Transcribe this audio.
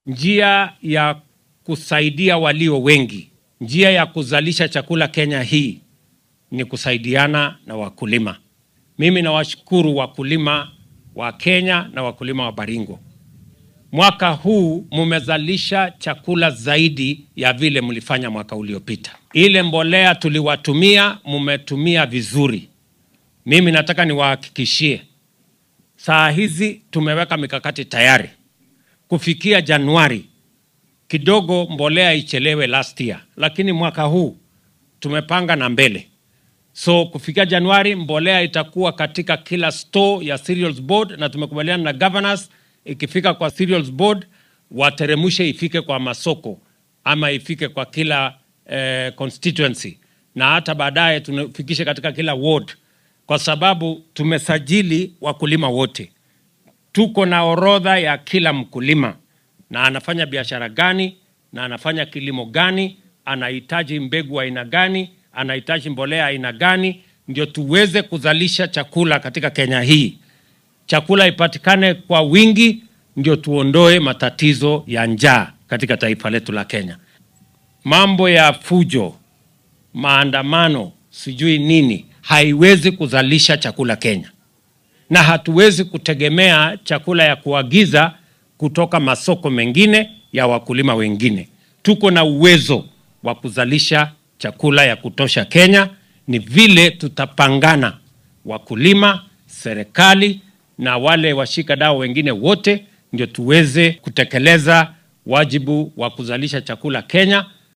njia ya kusaidia walio wengi, njia ya kuzalisha chakula Kenya hii ni kusaidiana na wakulima. Mimi nawashukuru wakulima wa Kenya na wakulima wa Baringo. Mwaka huu mumezalisha chakula zaidi ya vile mlifanya mwaka uliopita. Ile mbolea tuliwatumia, mumetumia vizuri. Mimi nataka niwahakikishie, saa hizi tumeweka mikakati tayari kufikia Januari. Kidogo mbolea ichelewe last year, lakini mwaka huu tumepanga na mbele. So kufikia Januari mbolea itakuwa katika kila store ya cereals board, na tumekubaliana na governors, ikifika kwa cereals board wateremushe ifike kwa masoko ama ifike kwa kila eh, constituency na hata baadaye tunafikishe katika kila ward, kwa sababu tumesajili wakulima wote. Tuko na orodha ya kila mkulima na anafanya biashara gani na anafanya kilimo gani, anahitaji mbegu aina gani, anahitaji mbolea aina gani, ndio tuweze kuzalisha chakula katika Kenya hii. Chakula ipatikane kwa wingi, ndio tuondoe matatizo ya njaa katika taifa letu la Kenya. Mambo ya fujo, maandamano, sijui nini, haiwezi kuzalisha chakula Kenya, na hatuwezi kutegemea chakula ya kuagiza kutoka masoko mengine ya wakulima wengine. Tuko na uwezo wa kuzalisha chakula ya kutosha Kenya, ni vile tutapangana, wakulima, serikali na wale washika dau wengine wote, ndio tuweze kutekeleza wajibu wa kuzalisha chakula Kenya